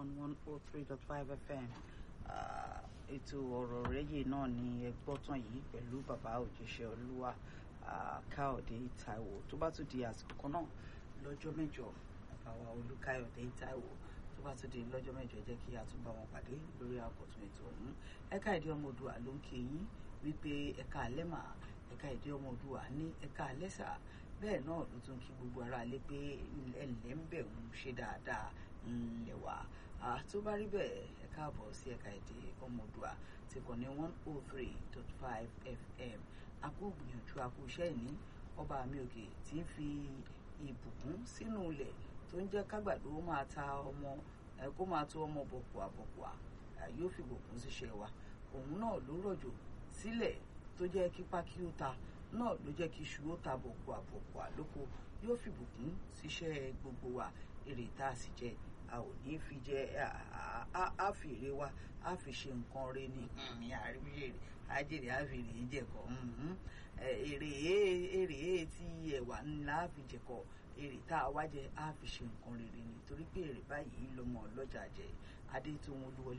on one oh three dot five fm ètò ọ̀rọ̀ rẹ́yè náà ni ẹ gbọ́ tán yìí pẹ̀lú bàbá òjíṣẹ́ olúwa káyọ̀dé táíwò tó bá tún di àsìkò kan náà lọ́jọ́ mẹ́jọ bàbá olúkáyọ̀dé táíwò tó bá tún di lọ́jọ́ mẹ́jọ jẹ́ kí a tún bá wọn pàdé lórí àkọ́tún ètò ọ̀hún ẹ̀ka ìdí ọmọ Oòduà ló ń kí yín wípé ẹ̀ka àlẹ́mà ẹ̀ka ìdí ọmọ Oòduà ní ẹ̀ka àlẹ́sà bẹ́ẹ̀ náà ló tún kí gbogbo ara lé pé ẹ̀lẹ́ ń bẹ̀ ń ṣe dáadáa ńlẹ̀ wá tó bá rí bẹ́ẹ̀ ẹ káàbọ̀ sí ẹ̀ka èdè ọmọ Oòduà ti kàn ní one oh three dot five fm akó gbìyànjú akó iṣẹ́ ìní ọba mi òkè tí ń fi ìbùkún sínú ilẹ̀ tó ń jẹ́ kágbàdo máa ta ọmọ kó máa tó ọmọ bọ̀kùà bọ̀kùà yóò fi ìbùkún síṣẹ́ wa òun náà ló rọ̀jò sílẹ̀ tó jẹ́ kí pákí ó ta náà ló jẹ́ kí iṣu ó ta bọ̀kùà bọ̀kùà lóko yóò fi ìbùkún síṣẹ́ gbogbo wa èrè tá a sì jẹ a ò ní fi jẹ a fi èrè wa a fi ṣe nǹkan rẹ ní ní àríwíyèrè ajèrè a fi èrè jẹkọ èrè èrè tí ẹwà ńlá fi jẹkọ èrè tá a wá jẹ a fi ṣe nǹkan rere ni torí pé èrè báyìí lọmọ ọlọ́jà jẹ adé tó wọn olúwọlé.